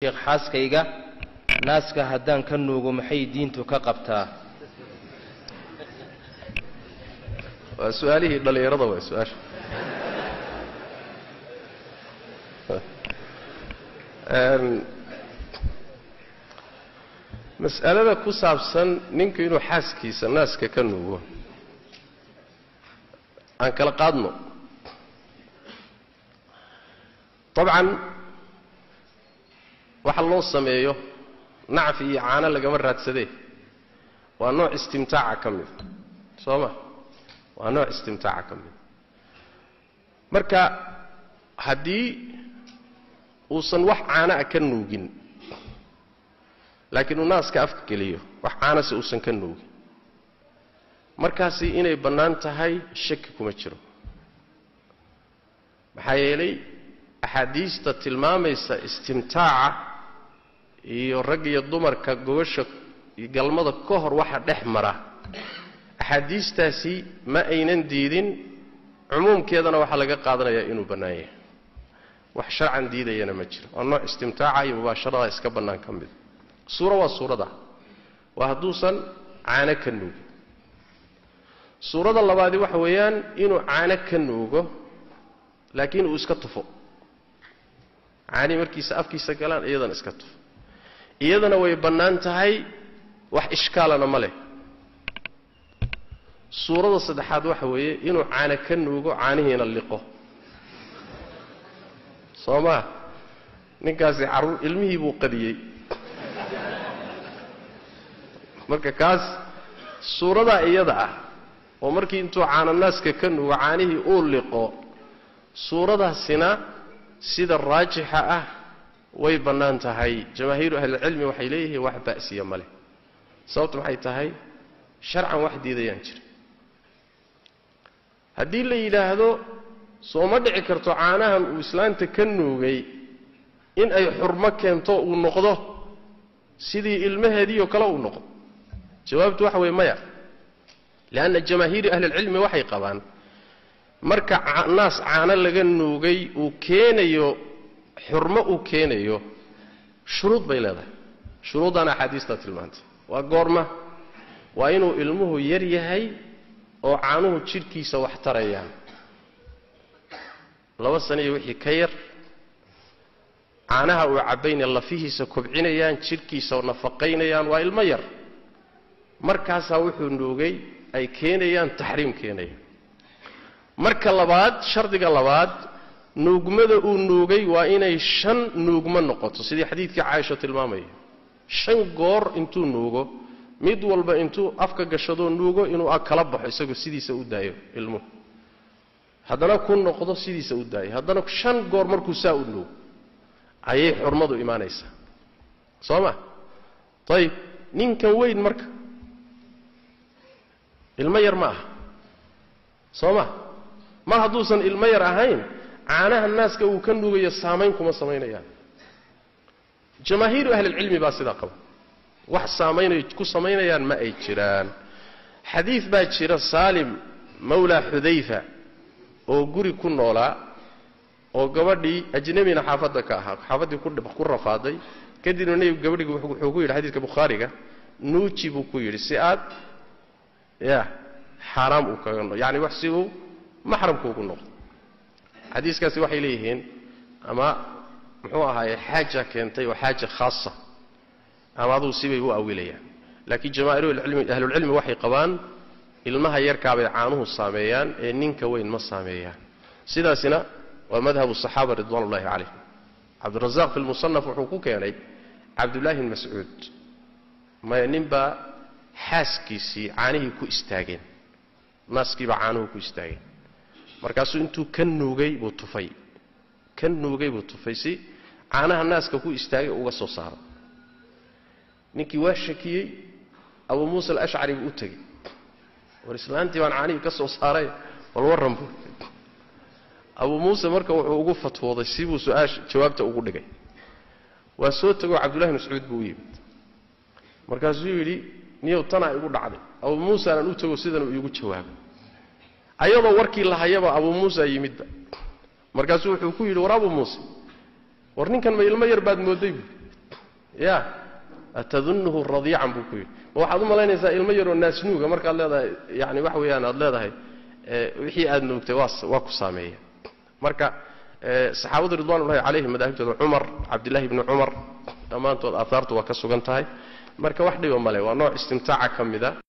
sheekh xaaskayga naaska haddaan ka nuugo maxay diintu ka qabtaa waa su-aalihii dhallinyarada waa su-aasha mas'alada ku saabsan ninku inuu xaaskiisa naaska ka nuugo aan kala qaadno dabcan waxa loo sameeyo nacfi iyo caano lagama raadsadee waa nooc istimtaaca ka mida soo ma waa nooc istimtaaca ka mida marka haddii uusan wax caana a ka nuugin laakiin uu naaska afka geliyo wax caanase uusan ka nuugin markaasi inay bannaan tahay shaki kuma jiro maxaa yeelay axaadiista tilmaamaysa istimtaaca iyo rag iyo dumarka gobasha iyo galmada ka hor waxa dhex mara axaadiistaasi ma aynan diidin cumuumkeedana waxaa laga qaadanayaa inuu bannaan yahay wax sharcan diidayana ma jiro waa nooc istimtaaca iyo mubaasharada iska bannaan ka mida suuro waa suurada waa hadduusan caano ka nuugin suurada labaadi waxa weeyaan inuu caano ka nuugo laakiin uu iska tufo caanii markiisa afkiisa galaan iyadana iska tufo iyadana way bannaan tahay wax ishkaalana ma leh suurada saddexaad waxa weeye inuu caano ka nuugo caanihiina liqo soo maa ninkaasi carruur ilmihii buu qadiyey marka kaas suuradaa iyada ah oo markii intuu caananaaska ka nuugo caanihii uu liqo suuradaasina sida raajixa ah way bannaan tahay jamaahiiru ahlilcilmi waxay leeyihiin wax ba'siya ma leh sababtu maxay tahay sharcan wax diidayaan jira haddii la yidhaahdo soo ma dhici karto caanahan uu islaanta ka nuugay in ay xurmo keento uu noqdo sidii ilmaheediioo kale uu noqdo jawaabtu waxa weeye maya leanna jamaahiiri ahlilcilmi waxay qabaan marka naas caano laga nuugay uu keenayo xurmo uu keenayo shuruud bay leedahay shuruuddana axaadiistaa tilmaantay waa goorma waa inuu ilmuhu yar yahay oo caanuhu jidhkiisa wax tarayaan laba sana iyo wixii ka yar caanaha uu cabbayna lafihiisa kobcinayaan jidhkiisa nafaqaynayaan waa ilmo yar markaasaa wuxuu nuugay ay keenayaan taxriim keenaya marka labaad shardiga labaad nuugmada uu nuugay waa inay shan nuugmo noqoto sidii xadiidkii caaisha tilmaamaya shan goor intuu nuugo mid walba intuu afka gashadoo nuugo inuu kala baxo isagoo sidiisa u daayo ilmuhu haddana ku noqdo sidiisa u daayo haddana shan goor markuu saa u nuugo ayay xurmadu imaanaysaa soo ma ayib ninkan weyn marka ilmo yar ma aha soo ma mar hadduusan ilmo yar ahayn caanaha naaska uu ka nuugayo saamayn kuma samaynayaan jamaahiiru ahlilcilmi baa sidaa qaba wax saamaynay ku samaynayaan ma ay jiraan xadiid baa jira saalim mawlaa xudayfa oo guri ku noolaa oo gabadhii ajnabina xaafadda ka ahaa xaafaddii ku rafaaday kadibna nebigu gabadhigi wuxuu ku yidhi xadiidka bukhaariga nuuji buu ku yidhi si aad ya xaaraam uu kaga no yani wax si uu maxramku ugu noqdo xadiiskaasi waxay leeyihiin ama muxuu ahaaye xaaja keentay oo xaaja khaasa ama aduu sibay u awilayaan laakiin jamaahiru ahlulcilmi waxay qabaan ilmaha yarkaabay caanuhu saameeyaan ee ninka weyn ma saameeyaan sidaasina waa madhabu saxaaba ridwan ullahi calayhim cabdirazaaq fi lmusanaf wuxuu ku keenay cabdullaahi bn mascuud maya ninbaa xaaskiisii caanihii ku istaageen naaskiibaa caanuhu ku istaageen markaasuu intuu ka nuugay buu tufay ka nuugay buu tufay si caanaha naaska ku istaagay uga soo saaro ninkii waa shakiyey abuu muusa alashcari buu u tegey war islaantii baan caanihii ka soo saaray bal warran buu abuu muuse marka wuxuu ugu fatwooday sibuu su-aasha jawaabta ugu dhigay waa soo tegoo cabdullahi mascuud buu u yimid markaasuu yidhi niyow tanaa igu dhacday abuu muuseanaan u tego sidan uu iigu jawaabay ayadoo warkii la hayaba abuu muusa yimidba markaasuu wuxuu ku yidhi war abuu muuse war ninkan ma ilmo yar baad moodday buui ya atadunnuhu radiican buu ku yidhi ma waxaad u malaynaysaa ilmo yaroo naasnuuga markaad leedahay yani waxa weeyaan aad leedahay wixii aad nuugtay waa waa ku saameeya marka saxaabadu ridwanullahi calayhim madaahibtooda cumar cabdillahi bni cumar dhammaantood aahaartu waa ka sugan tahay marka wax dhiba male waa nooc istimtaaca ka mida